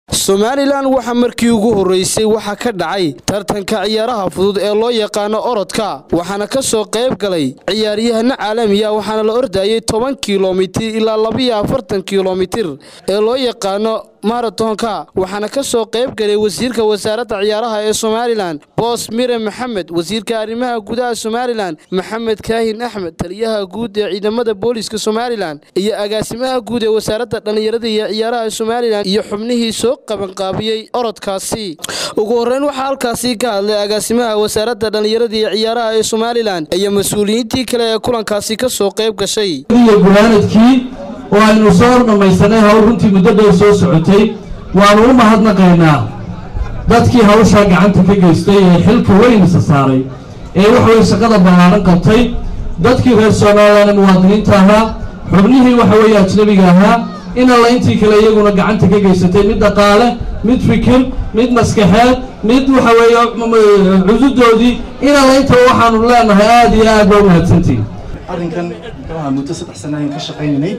somalilan waxaa markii ugu horreysay waxaa ka dhacay tartanka ciyaaraha fudud ee loo yaqaano orodka waxaana ka soo qayb galay ciyaaryahano caalamiya waxaana la ordayay toban kilomitir ilaa labiyo afartan kilomitir ee loo yaqaano maratonka waxaana ka soo qayb galay wasiirka wasaaradda ciyaaraha ee somalilan boos mire maxamed wasiirka arrimaha gudaha somalilan maxamed kaahin axmed taliyaha guud ee ciidamada booliiska somalilan iyo agaasimaha guud ee wasaaradda dhallinyarada iyo ciyaaraha somalilan iyo xubnihii soo qabanqaabiyey orodkaasi ugu horreyn waxaa halkaasi ka hadlay agaasimaha wasaaradda dhallinyarada iyo ciyaaraha ee somalilan iyo mas-uuliyiintii kale ee kulankaasi ka soo qayb gashay gunaanadkii oo aynu soo dhammaysanay hawl runtii muddo dheer soo socotay waanu u mahadnaqaynaa dadkii hawshaa gacanta ka geystay ee xilka weynisa saaray ee waxaweye shaqada ballaaran qabtay dadkii reer somalilan ee muwaadiniinta ahaa xubnihii waxa weeye ajnabiga ahaa in alla intii kale iyaguna gacanta ka geysatay mid dhaqaale mid fikir mid maskaxeed mid waxa weeye cududoodii in alla intaba waxaanu leenahay aada iyo aad baa umahadsantihin arrinkan muxuu ahaa muddo saddex sana ayaan ka shaqaynaynay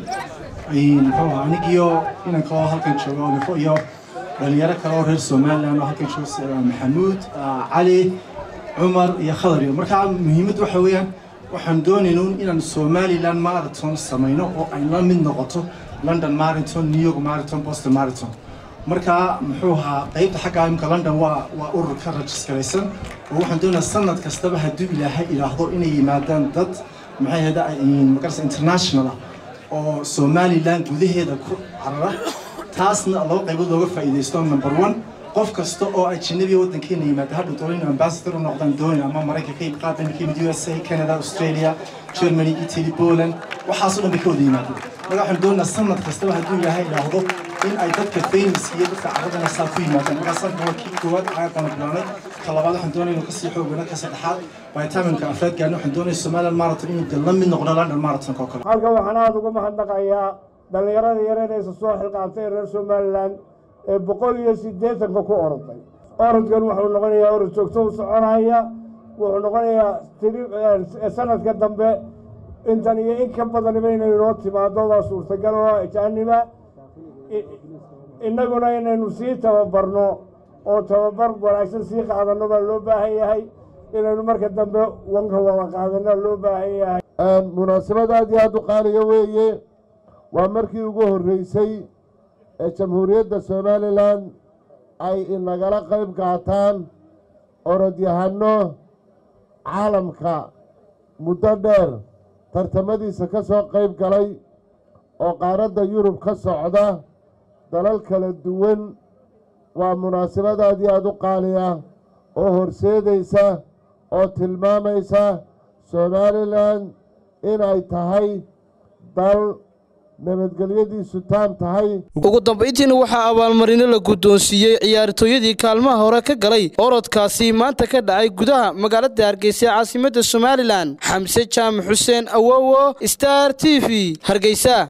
muxuu ahaa anigiyo inanka oo halkan jooga olifo iyo dhalinyaro kale oo reer somaliland oo halkan jooga maxamuud cali cumar iyo khadar iyo markaa muhiimadda waxa weeyaan waxaan doonaynuun inaan somaliland marathon samayno oo ay la mid noqoto london marathon new york marathon boston marathon markaa muxuu ahaa qaybta xagga imka london waa waa urur ka rajiskaraysan oo waxaan doonayaa sanad kastaba hadduu ilaahay idhaahdo inay yimaadaan dad maxay ahayda magarasa international ah oo somaliland gudaheeda ku carara taasna laba qaybood looga faa'iidaysto number one qof kasta oo ajnabiga waddankeena yimaada hadhow doona inuu ambassador u noqdaan doonaya ama maraykanka yimid qaar ka yimid u s a canada australia germany italy poland waxaasoo dhan bay ka wada yimaadeen marka waxaan doonayaa sanad kastaba hadduu ilaahay idhaahdo in ay dadka famous iyo dadka carradana saa ku yimaadaan markaa sanadka waa kii koowaad caaqana bilaanay ka labaad waxaan doonaya inuu kasii xoogana ka saddexaad vitaminka afraad gaarna waxaan doonaya somaliland marathon inuu de la mid noqdo london marathon oo kale halkan waxaan aada uga mahadnaqayaa dhallinyarada yareynaysa soo xilqaantay reer somaliland ee boqol iyo siddeetanka ku oroday orodkan wuxuu noqonayaa orod joogto u soconaya wuxuu noqonayaa sanadka dambe intan iyo in ka badaniba inay noo timaado waa suurtagal oo ajaaniba innaguna inaynu sii tababarno oo tababar wanaagsan sii qaadano baa loo baahan yahay inaynu marka dambe wanka wada qaadana loo baahan yahay munaasabad aad iyo aada u qaaliga weeye waa markii ugu horreysay ee jamhuuriyadda somalilan ay inagala qayb qaataan orodyahano caalamka muddo dheer tartamadiisa ka soo qayb galay oo qaaradda yurub ka socda dalal kala duwan waa munaasabad aad iyo aada u qaali ah oo horseedaysa oo tilmaamaysa somalilan inay tahay dal nabadgelyadiisu taam tahay ugu dambayntiina waxaa abaalmarino la guddoonsiiyey ciyaartooyadii kaalmaha hore ka galay orodkaasi maanta ka dhacay gudaha magaalada hargeysa ee caasimadda somalilan xamse jaamac xuseen awowo star t v hargeysa